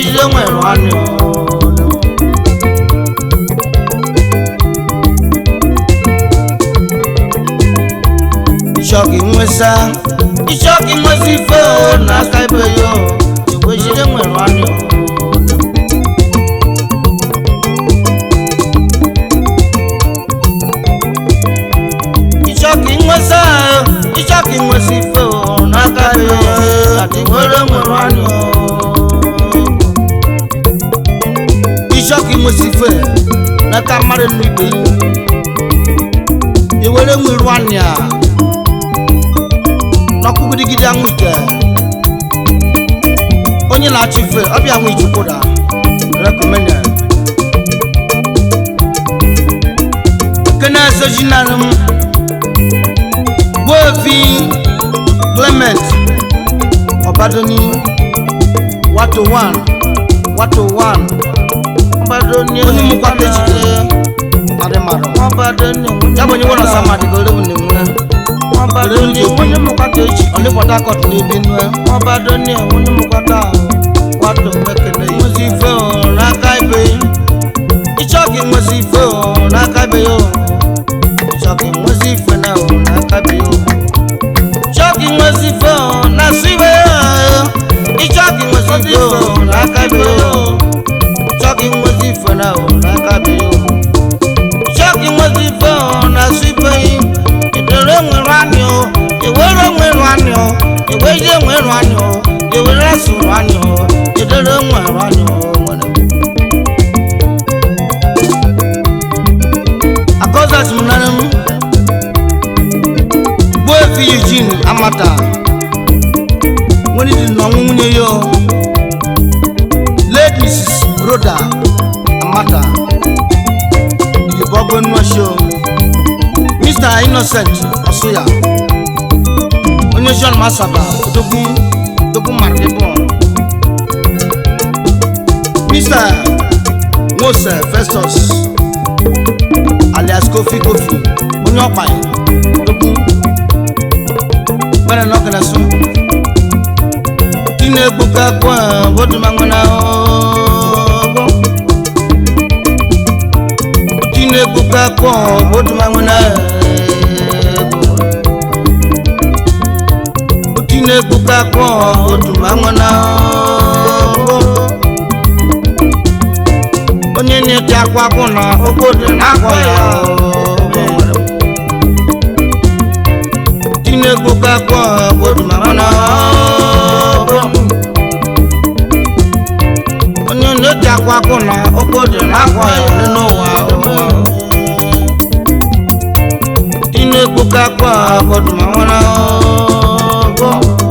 jide nwere nwanne Ịchọka nwesa ịchọka nwesa ife o n'aka ibe ya o igwe jide nwere nwanne o ịchọka nwesa ịchọka nwesa ife o n'aka ibe ya o ati nwere nwere nwanne o ịchọka nwesa ife n'aka mmadụ n'ibe iwere nwere nwanne a n'ọkụgidigidi anwụ ike onye na-achọ ife ọbịa anwụ ijukwuda rekomenda kene sojinanụ m gbuefi clement ọbadoni wato 1 wato 1 ọbadoni onye mụkwata ejide adị mmadụ ọbadoni ya bụ onye nwere ọsa mmadụ ka olewu na-enwe ọbadoni onye mụkwata echi ọ dị port harcourt na-ebi nwe ọbadoni onye mụkwata wato mekene nwezi ife o n'aka ibe ịchọ ka nwezi ife o n'aka ibe ya o ịchọ ka nwezi ife na o n'aka ibe ya o ịchọ ka nwezi ife o na asụ ibe ya o ịchọ ka nwezi ife o n'aka ibe ya o ịchọ ka nwezi ife na o n'aka ibe ya o ịchọ ka nwezi ife o na asụ ibe ya edere nwere anyị o ewere nwere anyị o ewere nwere anyị o ewere asụrụ anyị o edere nwere anyị o nwere akọzat m nara m gbuo efi eugene amata nwere dị n'ọnwụ nwunye ya o. late mrs roda amata ìdìbò nnuasio mr innocent ọsụya onye john masaba odogwu odogwu markebon mr nwose festus alias kofi kofi onye ọkpanyị odogwu gbere n'ọkanasu kí ni egbòkà kó ẹ̀ bódú máa ń gbọ́ná ọgbọ́n. kí ni egbòkà kó ẹ̀ bódú máa ń gbọ́ná ẹ̀ẹ́gbọ́n. kí ni egbòkà kó ẹ̀ bódú máa ń gbọ́ná ọgbọ́n. onye na-eti akwa akwụ na obodo na-akwa ya ọgbọ́n. kí ni egbòkà kó ẹ̀ bódú máa ń gbọ́ná ọgbọ́n. onye na-eti akwa akwụ na obodo na-akwa ya n'ụwa ụwa dị na-ekpoka akwa obodo ma nwere ọgọ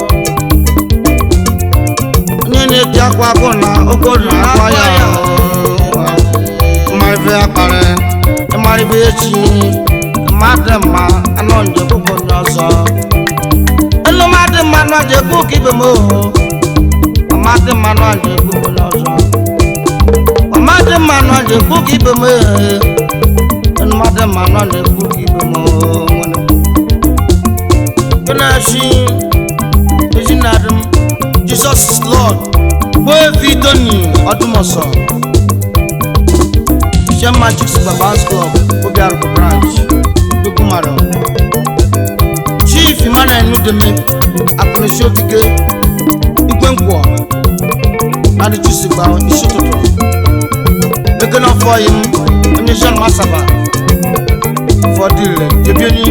onye na-eti akwa akwụ na obodo na-akwa ya ụwa mmarịbe akparị ịmarịbe echi mmadụ mma anọ nje kwụkwọ onye ọzọ elu mmadụ mma nọ je kwu ka ibe m oho ọmadị mma nọ je kwụkwọ onye ọzọ ọmadị mma nọ je kwu ka ibe m ehe mmadụ mma nọ na-ekwu ka ibe m nwere kenachi ezinadị m jesus is lord bụ evi tony ọdụmọsọ Shema Chicks Babas Club, Obiaruku Branch, Dukumaro. Chief Emmanuel Nudeme, Akụnụsi Okike, Igwe Nkwọ, Adịchụsigba isi ụtụtụ. Ekene ọfọyị m, onye Jean Masaba, ụfọdụ ire, Jebieni.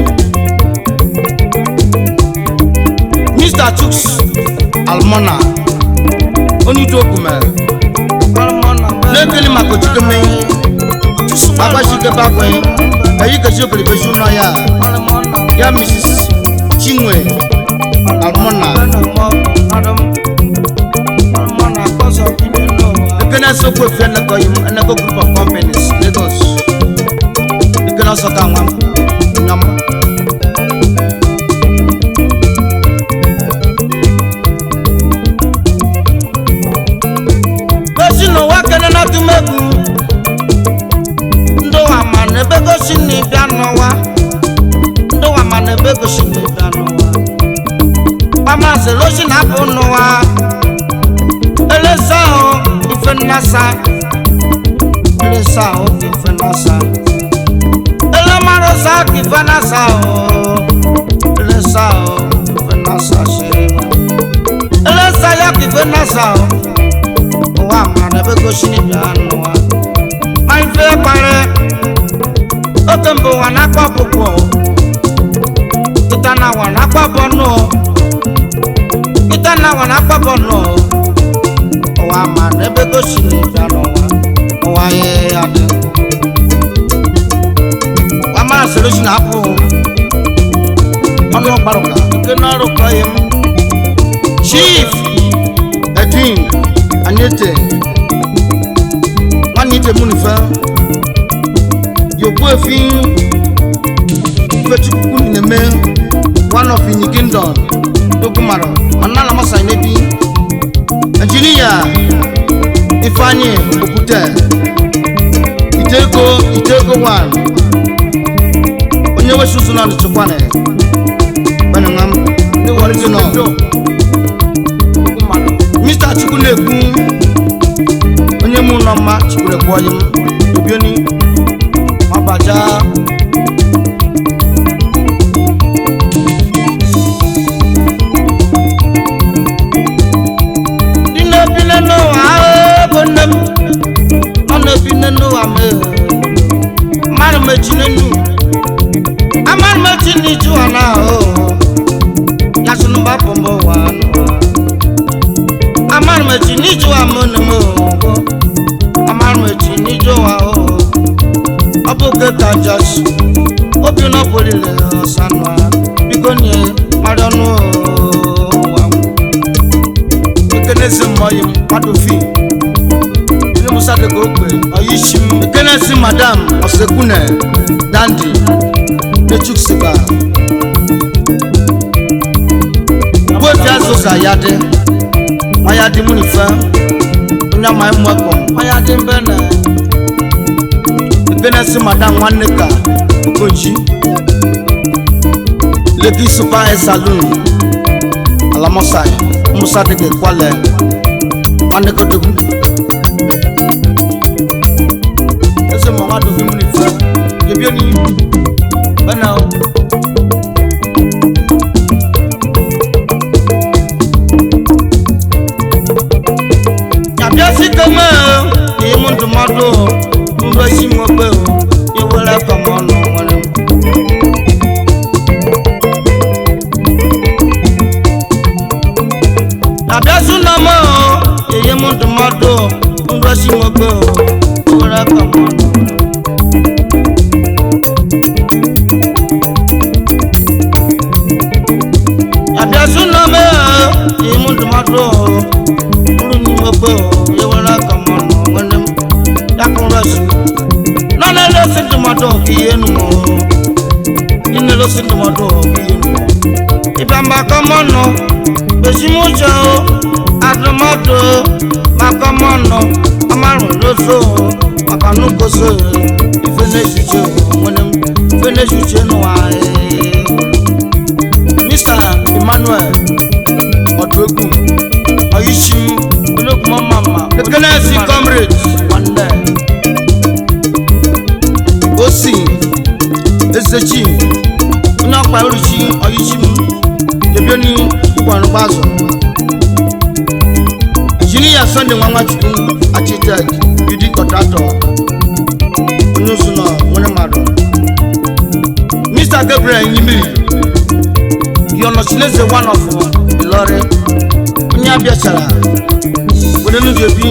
Mr. Chuks Almona, onye Udo Okumere. N'ekele maka ojikeme agbachike bakwe eyi kesi okelebeju nọ ya ya mrs chinwe almona ekene sokwu efi eneko yim eneko group of companies lagos ekene ọsọ ka nwa m nyam gosi n'ụwa kene na tumegwu ndị ụwa ma na ebe gosi na ịbịa n'ụwa ndị ụwa ma na ebe gosi na ịbịa n'ụwa kpamasịrị osi na-apụ n'ụwa elesa ahụ nasa ele sa o kife nasa ele maro sa kife nasa o ele sa o kife nasa se ele sa ya kife nasa o wa mara ebe gosi ni bia nù wa ma ife kpare oke mbụ wa n'akpa ọkpụkpụ kịta na wa n'akpa bọnụ kịta na wa n'akpa bọnụ ụwa ma n'ebe gosi na ịbịa n'ụwa ụwa ya ya dị wa mara sịrị si na apụ ọnụ ọgbarụka nke n'ọrụ kọ ya m chief edwin anyete nwanne ite mụ n'ife yòókù èéfín ifechukwu na-eme one of in kingdom dokumaro ọnala masa nebi nigeria ifeanyi okwute itego itego one onye wesusu na ọdịchịkwane beningam ndị original mr chukwu na-ekwu onye mụ nọ mma chikwuru ekwu ọyị m obioni ọbaja dị na-ebi n'ụwa bụ nne m ọ na-ebi n'ụwa m mmadụ mechi n'enu amadụ mechi n'iju ụwa na ahụ ya sị na mbapụ m ụwa n'ụwa amadụ mechi n'iju ụwa m na m amadụ mechi n'iju ụwa ahụ ọ bụ oge ka jọs obi na ọbụlile ọsanụ biko nye mmadụ ọnụ ụwa ekenesi mmọyi m mmadụ fi ndị musa dị ka okwe ọyishi m ekenesi madam ọsekune dandi nechuk siga gbofi azụ ka ya dị ma ya dị mụ n'ife onye amaghị mmekọ ma ya dị mbe na ekenesi madam nwanne ka okoji leki super hair saloon alamosai musa dege kwale nwanne ka dogu ese mọ nwa dogu muni fẹ yebie ni bẹnẹ o. yàbíà sí kẹmẹ o èyí mú ndùmọdù o ń bẹ sí mọ pé o yẹ wẹrẹ kọmọ nù wẹrẹ. yàbíà sún nà mọ o èyí mú ndùmọdù o ń bẹ sí mọ pé o yẹ wẹrẹ kọmọ nù wẹrẹ. yàbíà sún nà mọ o èyí mú ndùmọdù o ń ní mọ pé o yẹ wẹrẹ kọmọ nù wẹrẹ dákun rẹ sùn nana ló sì ndùmọdù kì í yẹnu mọ nínú ló sì ndùmọdù kì í yẹnu mọ ìbàmbà kọmọnù bẹsímúṣẹ o àdùmọdù makọmọnù ọmọrùn lóṣù makanukoso ìfẹnẹsùṣẹ òwúnẹ ìfẹnẹsùṣẹ nùwà ẹ. mr emmanuel ọdúnẹgùn ọyíṣi ológun ọmọọmọ kékeré sí comrade wàndẹ osi ezechi onye ọkpa oruchi ọyíṣi m yebie ni ụgbọrụgbazụ injinia sunday nwa nwachukwu architect bidi kọtratọ onye ụzụ nọ nwere mmadụ mr gabriel nyimiri gị ọnọchineze one of ilọrị onye abịachara were n'ụzọ ebi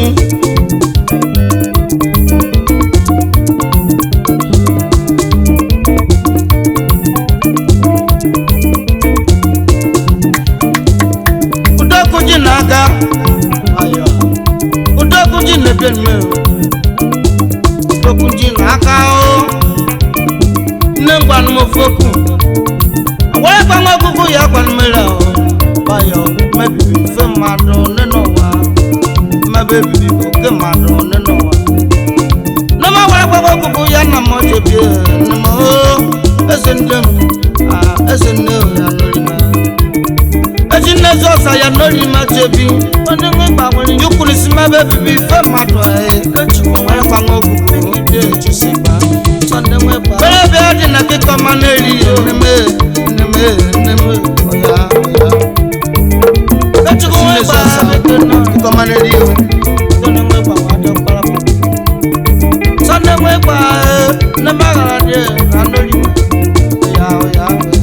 udokwu ji na-aga ayọ udokwu ji na-ebie mme udokwu ji na-aka o nne m gwanụ m ofu okwu wee gwa m ọgụgụ ya gwanụ mere o ayọ mebiri mfe mmadụ nne n'ụwa mmebe ebibi bụ oke mmadụ nne n'ụwa nne m wee gwa m ọgụgụ ya na m jebie nne m o eze nne m ah, eze nne ya n'orime eji nnezi ọsa ya n'ori ma chebi onye nwe yukwuru si mebe bibi ife mmadụ nwere kwanwe ogbugbo bere bịa dị na kịkọ ma na-eri neme neme neme ọya ọya kịkọ ma na-eri ihu Sunday nwe gba ne maghara dị na ndori ọya ọya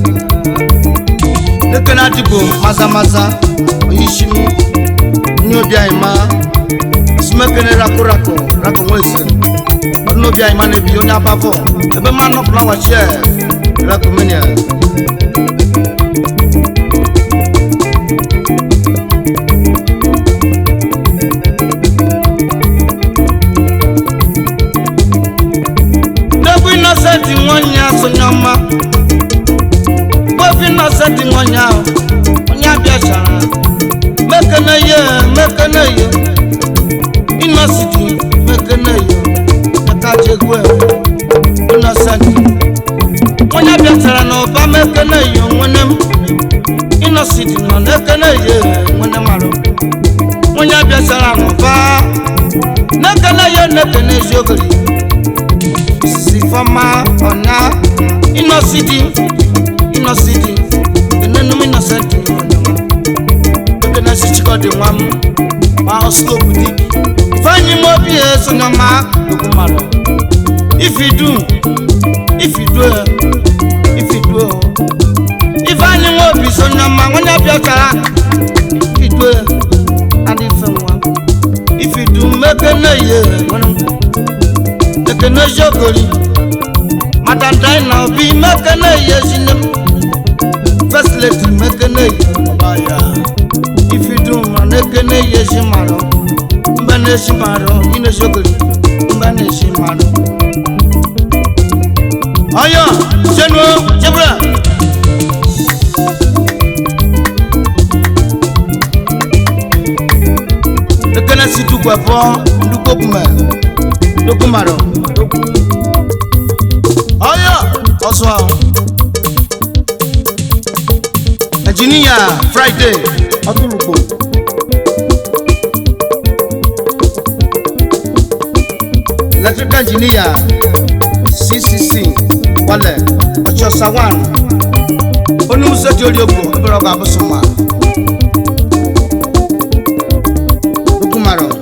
Leke na dịbò maza maza oyishi m ní obi anyị ma sumekene rako rako rako nwese ọdún n'obi anyị ma na-ebi onye abafọ ebe mma nọpụla wachie rako menia n'egwu inosenti nwanyị asonye ọma gbefu inosenti nwanyị ahụ onye abịachara mekene ye mekene ye inositi mekene ye ekachekwe inosenti onye bịachara n'ụba mekene ye nwene m inositi nọ n'ekene ye nwene marụ onye bịachara n'ụba nekene ye nekene eziogori osisi fọma ọnya inositi inositi enenum inosenti ọnyama ekene si chikọdị nwa m ma ọsụlopụ dik ifeanyi m obi esonye ma ekwu mmadụ ifidu ifidu ifidu ifeanyi nwa obi sonye ma nwonye bịachara ifidu adị fe nwa ifidu mekene ye nwere m ekene jogori madandai na obi mekene ye zine m first lady mekene ye ọba ya ifidu ma na-ekene ya ezi mmadụ mba na-esi mmadụ ị na-esogori mba na-esi mmadụ ọyọ jenuo jebura ekene si tukwepọ ndukwokpume dokwumarụ ọyọ ọsọ engineer friday ọtụrụgbo electrical engineer ccc wale ọchọsa 1 onye ụzọ dị ori ogbo ebere ọgụ abụsụ ma dukwumarụ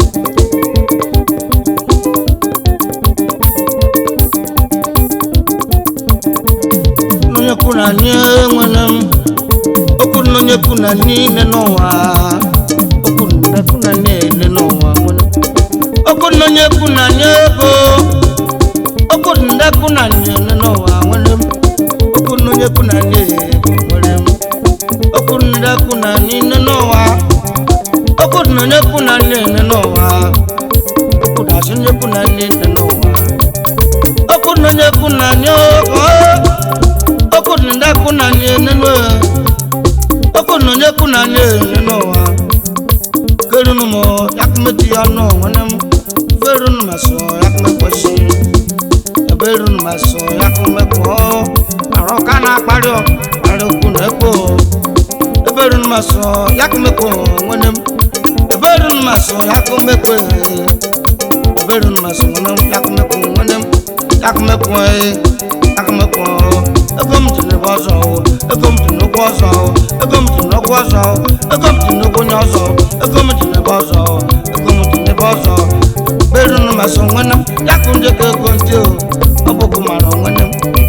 onye kwuru anyị enwere m okwu na onye kwu na niile n'ụwa okwu na kwu na niile n'ụwa nwere okwu na onye kwu na nye ego okwu na kwu na niile n'ụwa nwere m okwu na onye kwu na nye ego nwere m okwu na kwu na niile n'ụwa okwu na onye kwu na niile n'ụwa okwu na asị onye kwu na niile n'ụwa okwu na onye kwu na nye ego okwu na kwu na niile n'ụwa okwu na onye kwu na anyị enye n'ụwa kerunu m yakumeti ya nọ nwanne m ferunu ma sọ yakumekweshi ebe erunu ma sọ yakumekwo arụ ka na-akparị ọ kparị okwu na ekpo ebe erunu ma sọ yakumekwo nwanne m ebe erunu ma sọ yakumekwe ebe erunu ma sọ nwanne m yakumekwo nwanne m yakumekwo yakumekwo ego m ji n'ebe ọzọ ego m ji n'ụgwọ ọzọ ego m ji n'ụgwọ ọzọ ego m ji n'ụgwọ onye ọzọ ego m ji n'ebe ọzọ ego m ji n'ebe ọzọ berunu masị onwene m ya kụ ndị ka ego ndị o ọbụkụ mara onwene m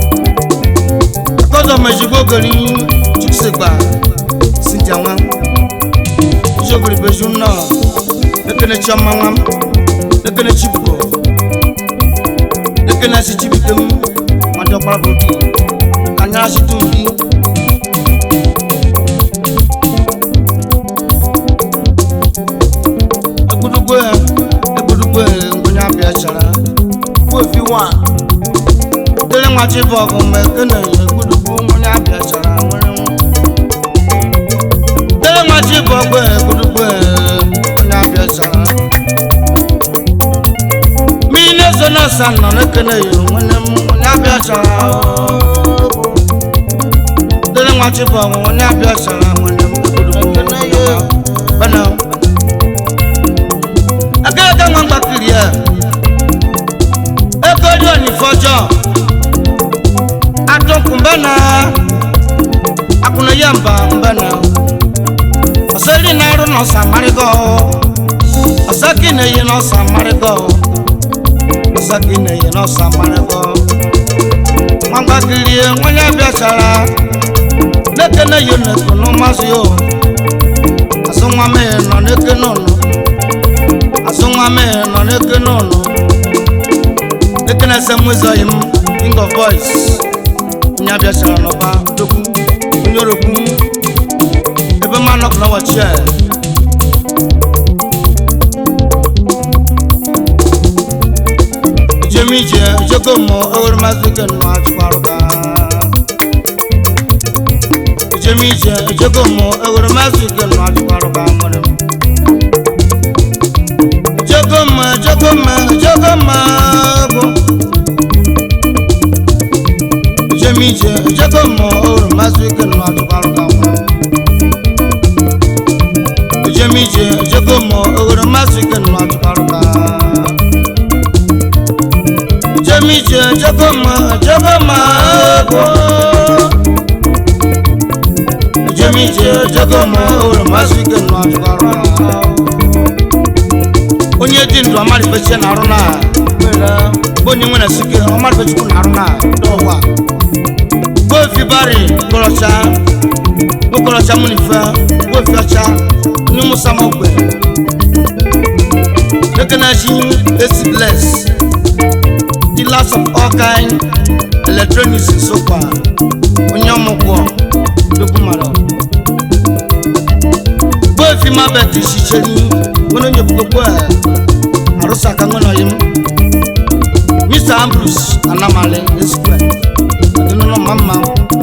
akọzọ mejigbo ogori chukwusigba sinja nwa ijiogori beju nnọọ ekene chiọma nwa m ekene chibuko ekene si chibike m ọjọ kpara bụ obi kanyara si tu mbi egbudugbo ya egbudugbo ya ngwunye abịa chara kwofi wa dere nwachi bụ ọgụ mgbe ekene ya egbudugbo ngwunye abịa chara nwere nwa dere nwachi bụ ọgụ ya egbudugbo ya ngwunye abịa chara mmiri na-ezo n'ọsa nọ n'ekene ya nwere m ngwunye abịa chara dere nwachi bụ ọgụ ngwunye abịa chara nwere m egbudugbo ngwunye abịa bana ọjọọ atụnkụ mbena akụna ya mba mbena ọsọri na-arụ n'ọsa marịgọ ọsọki na-eyi n'ọsa marịgọ ọsọki na-eyi n'ọsa marịgọ nwagbakiri nwanye bịachara n'ekene yo n'eku n'ụmazị yo azụ nwa mee nọ n'ekene ụnụ azụ nwa mee nọ n'ekene ụnụ ekene ese mwezoghị m king of boys onye abịachara n'ọba dokwu onye orokwu ebe mma nọkụ na wachi a jem ije ejego mụ ewere mazị ike nọ achịkwarụba jem ije ejego mụ ewere mazị ike nọ achịkwarụba nwere m ejego mụ ejego mụ ejego mụ bụ jem ije ejego mụ ewere mazị ike nọ achịkwarụba nwere m jem ije ejego mụ ewere mazị ike nọ achịkwarụba jem ije ejego mụ ejego mụ bụ jem ije ejego mụ ewere mazị ike nọ achịkwarụba onye dị ndụ amalifechi na arụ na bụ onye nwere sike ọmalifechukwu na arụ na n'ụwa gofi bari kọrọcha okọrọcha munife gofi ọcha onye musa mogbe ekenachi esi bless dealers of all kind electronics sokwa onye ọmụgwọ dokwu mara gofi mabet shicheri nwere onye bugokwu arụsa aka nwere ọyị m mr ambrus anamale esquare adịnụlọ mma mma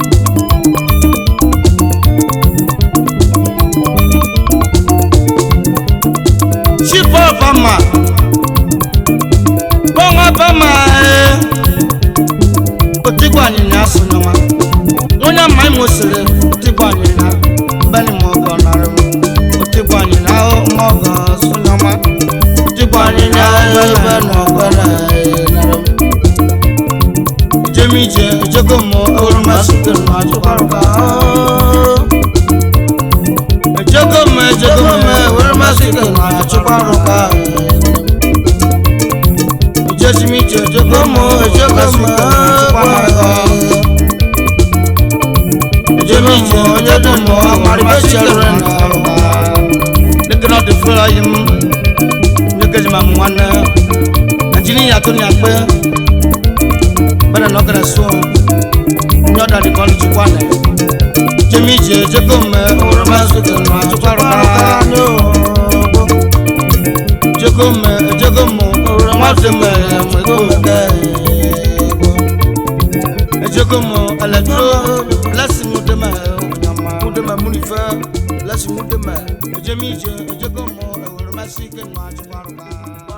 chief obama bọnwa bama otigbo anyịnya asụnyọma onye ama imo siri otigbo anyịnya mbeni ma ọgọ narị m otigbo anyịnya ma ọgọ sụnyọma otigbo anyịnya ebe na ọgọ narị m jem ije ejego m ewurumasite m achụkwarụka ejego m ejego m ewurumasite m achụkwarụka ijesi m ije ejego m ejego m achụkwarụka jem ije ejego m amarịbechere na arụka lekere ọdị fere anyị m nyekeji ma m nwanne ajini yàtọ̀ ní àgbẹ̀ bẹ́ẹ̀ náà gẹ̀rẹ́ sùn ní ọ̀dà nìkan ní tukwa nẹ̀ jẹ́mi jẹ́ jẹ́kọ̀ mẹ́ ọ̀rọ̀ máa sọ̀tẹ̀ nù àtúkọ̀rọ̀ ká ní ọ̀gbọ́ jẹ́kọ̀ mẹ́ jẹ́kọ̀ mọ́ ọ̀rọ̀ máa sọ̀tẹ̀ mẹ́ ẹ̀mẹ́kọ̀ mẹ́kẹ́ jẹ́kọ̀ mọ́ ẹlẹ́dúró lẹ́sìn mú dẹ́mẹ́ mú dẹ́mẹ́ mú nífẹ̀ lẹ́sìn mú dẹ́mẹ́ jẹ́mi jẹ́ jẹ́kọ̀ mọ́ ọ̀rọ̀ máa sọ̀tẹ̀ nù àtúkọ̀rọ̀ ká.